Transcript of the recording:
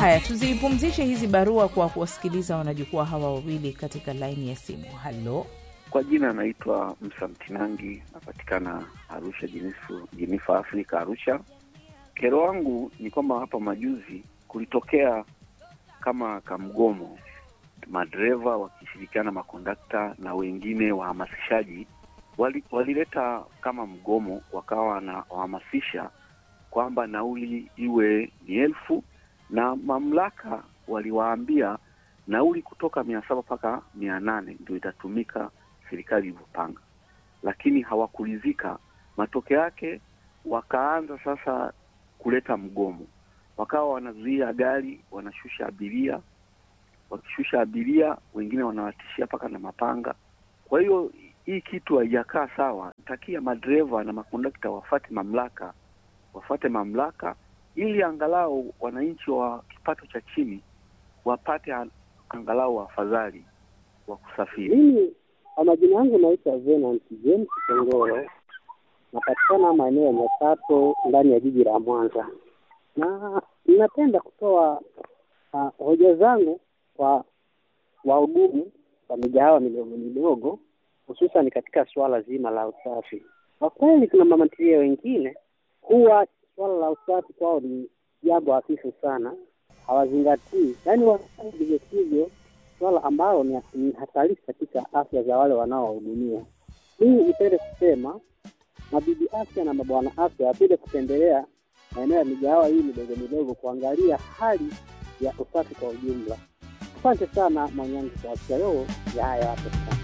Haya, tuzipumzishe hizi barua kwa kuwasikiliza wanajukwaa hawa wawili katika laini ya simu. Halo, Kwa jina anaitwa Msa Mtinangi, napatikana Arusha, Jinifu, Jinifa Afrika, Arusha. Kero wangu ni kwamba hapa majuzi kulitokea kama kamgomo, madereva wakishirikiana makondakta na wengine wahamasishaji wali, walileta kama mgomo, wakawa wanawahamasisha kwamba nauli iwe ni elfu na mamlaka waliwaambia nauli kutoka mia saba mpaka mia nane ndio itatumika serikali ilivyopanga, lakini hawakuridhika. Matokeo yake wakaanza sasa kuleta mgomo, wakawa wanazuia gari, wanashusha abiria, wakishusha abiria wengine wanawatishia mpaka na mapanga. Kwa hiyo hii kitu haijakaa sawa. Takia madereva na makondakta wafate mamlaka, wafate mamlaka ili angalau wananchi wa kipato cha chini wapate an- angalau afadhali wa kusafiri. Mimi kwa majina yangu naitwa Venant James Kongoro, napatikana maeneo ya Nyakato ndani ya jiji la Mwanza, na ninapenda kutoa uh, hoja zangu kwa wahudumu wa migahawa midogo midogo, hususan katika suala zima la usafi. Kwa kweli, kuna mamatilia wengine huwa suala la usafi kwao ni jambo hafifu sana, hawazingatii, yaani wanafanya vivyo sivyo swala ambalo ni, ni hatarishi katika afya za wale wanaowahudumia. Mimi nipende kusema mabibi afya na mabwana afya wapende kutembelea maeneo ya migahawa hii midogo midogo kuangalia hali ya usafi kwa ujumla. Asante sana Mwanyangi kwa afya leo ya haya hapo sana.